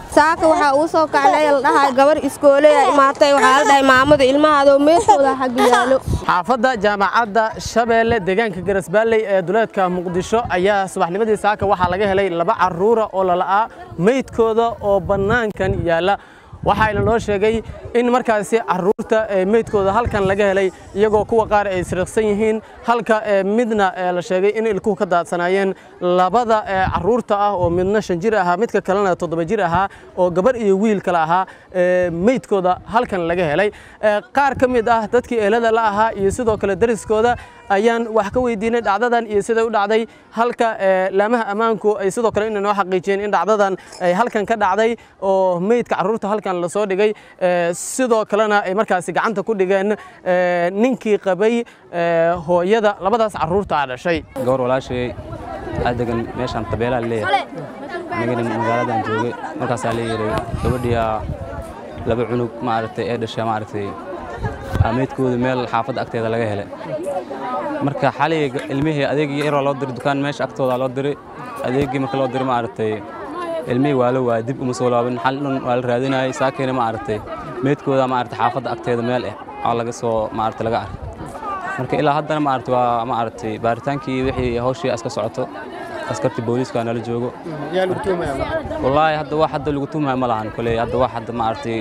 saaka waxaa uu soo kacnay la dhahay gabar iskooleya imaatay waxaa la dhahay maamada ilmahaadoo meelkooda xagga yaalo xaafadda jaamacadda shabeelle deegaanka garasbaalley ee duleedka muqdisho ayaa subaxnimadii saaka waxaa laga helay laba carruura oo lala'aa meydkooda oo bannaankan yaalla waxaana loo sheegay in markaasi carruurta meydkooda halkan laga helay iyagoo kuwa qaar ay siriqsan yihiin halka midna la sheegay in ilkuhu ka daadsanaayeen labada carruurta ah oo midna shan jir ahaa midka kalena toddoba jir ahaa oo gabar iyo wiil kale ahaa meydkooda halkan laga helay qaar ka mid ah dadkii eelada la ahaa iyo sidoo kale dariskooda ayaan wax ka weydiinay dhacdadan iyo siday u dhacday halka laamaha ammaanku ay sidoo kale inay noo xaqiijiyeen in dhacdadan ay halkan ka dhacday oo meydka carruurta halkan lasoo dhigay sidoo kalena ay markaasi gacanta ku dhigeen ninkii qabay hooyada labadaas carruurta a dhashay gabar walaashayay aa degan meeshaan tabeelaa leeyahay anigana magaaladan joogay markaasaa la yeeray gabadhiyaa laba cunug maaragtay ee dhashay maaragtay meydkooda meel xaafadda agteeda laga helay marka xalay ilmihii adeegii yaroo loo diray dukaan meesha agtooda loo diray adeegii marka loo diray maaragtay ilmihii waa la waaya dib uma soo laabin xal dhan waa la raadinayay saakeena maaragtay meydkooda maaragtay xaafadda agteeda meel ah oo laga soo maaragtay laga arkay marka ilaa haddana maaragtay waa maaragtay baaritaankii wixii hawshii iska socoto askartii booliiska nala joogo wallaahi hadda wax hadda lagu tuhmaya ma lahan koley hadda wax hadda maaragtay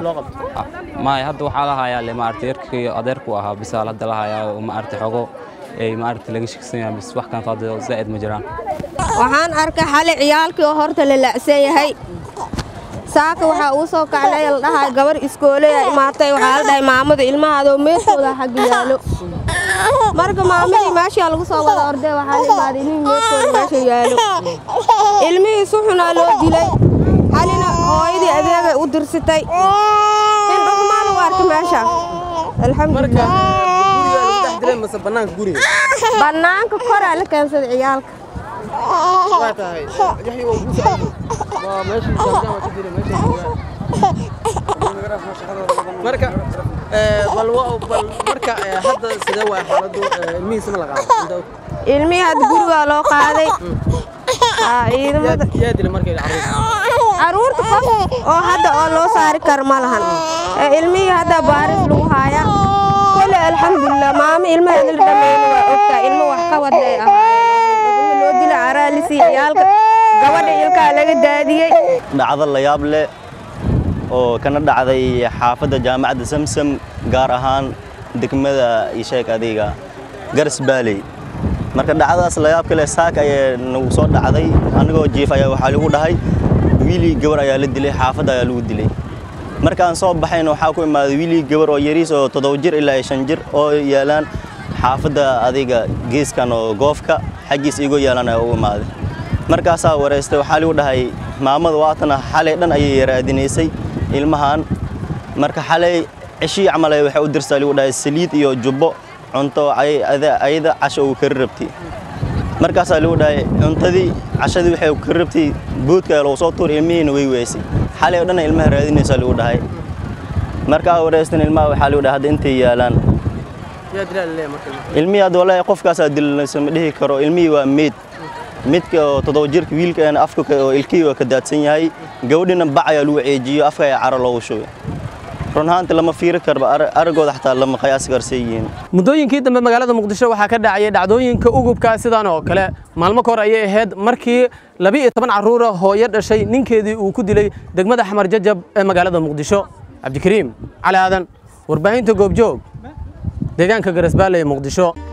maay hadda waxaa la hayaa le maaragtay yarkii adeerku ahaa bisaal hadda la hayaa oo maaragtay xogo ay maaragtay laga shigsan yahay bis wax kan faado zaa'id ma jiraan waxaan arkay xalay ciyaalkii oo horta la lacsan yahay saaka waxaa uu soo kacnay la dhahay gabar iskooleya imaatay waxaa la dhahay maamada ilmahaadoo meelkooda xagga yaalo marka maamadii meeshaa lagu soo wada ordee waxaa la imaaday ilmihii meelkooda meesha yaalo ilmihii si xunaa loo dilay xalina hooyadii adeegay u dirsitay in dhulmaa lagu arkay meesha alxamdulilah bannaanka koraa la keensaday ciyaalka marka bal marka hadda sidee waa xaaladdu ilmihiisa ma la qaado ilmihii hadda gurigaa loo qaaday ciidamada yaa dilay markay carruurta carruurta qof oo hadda oo loo saari karo ma lahan ilmihii hadda baaris lagu haayaa kole alxamdulilah maamo ilmaheeda la dhameeyna waa ogtaa ilmo wax ka waday ahaayeen loo dila caraalisi ciyaalka gabadha ilkaa laga daadiyey dhacdo la yaab leh oo kana dhacday xaafadda jaamacadda samsam gaar ahaan degmada isheeg adiga garas baaley marka dhacdadaas la yaab kale saak ayaa nagu soo dhacday anigoo jiif ayaa waxaa lagu dhahay wiilii gabar ayaa la dilay xaafadda ayaa lagu dilay markaan soo baxayna waxaa ku imaaday wiilii gabar oo yariis oo toddoba jir ilaa shan jir oo yaalaan xaafadda adiga geeskan oo goofka xaggiis igoo yaalaan ayaa u imaaday markaasaa wareystay waxaa lagu dhahay maamada waatana xalay dhan ayay raadinaysay ilmahan marka xalay ceshii camal waxay u dirsaa lagu dhahay saliid iyo jubbo cunto ayada casho uu kari rabtay markaasaa lagu dhahay cuntadii cashadii waxay kari rabtay boodka lagu soo tuur ilmihiina way weysay xalay oo dhan ilmaha raadinaysaa lagu dhahay markaa wareystan ilmaha waxaa lagu dhahay hadda intay yaalaan ilmihii hadda wallaahi qofkaasaa dilanaysa ma dhihi karo ilmihii waa meyd midka oo toddoba jirka wiilkan afka oo ilkihii waa ka daadsan yahay gabadhina bac ayaa lagu ceejiyo afka ayaa caro loogu shubay run ahaanti lama fiiri karba aragooda xataa lama qiyaasi karsay yihiin muddooyinkii dambe magaalada muqdisho waxaa ka dhacayay dhacdooyinka ugubka sidan oo kale maalmo ka hor ayay ahayd markii laba iyo toban carruura hooyo dhashay ninkeedii uu ku dilay degmada xamar jajab ee magaalada muqdisho cabdikariim cali aadan warbaahinta goobjoog deegaanka garasbaale ee muqdisho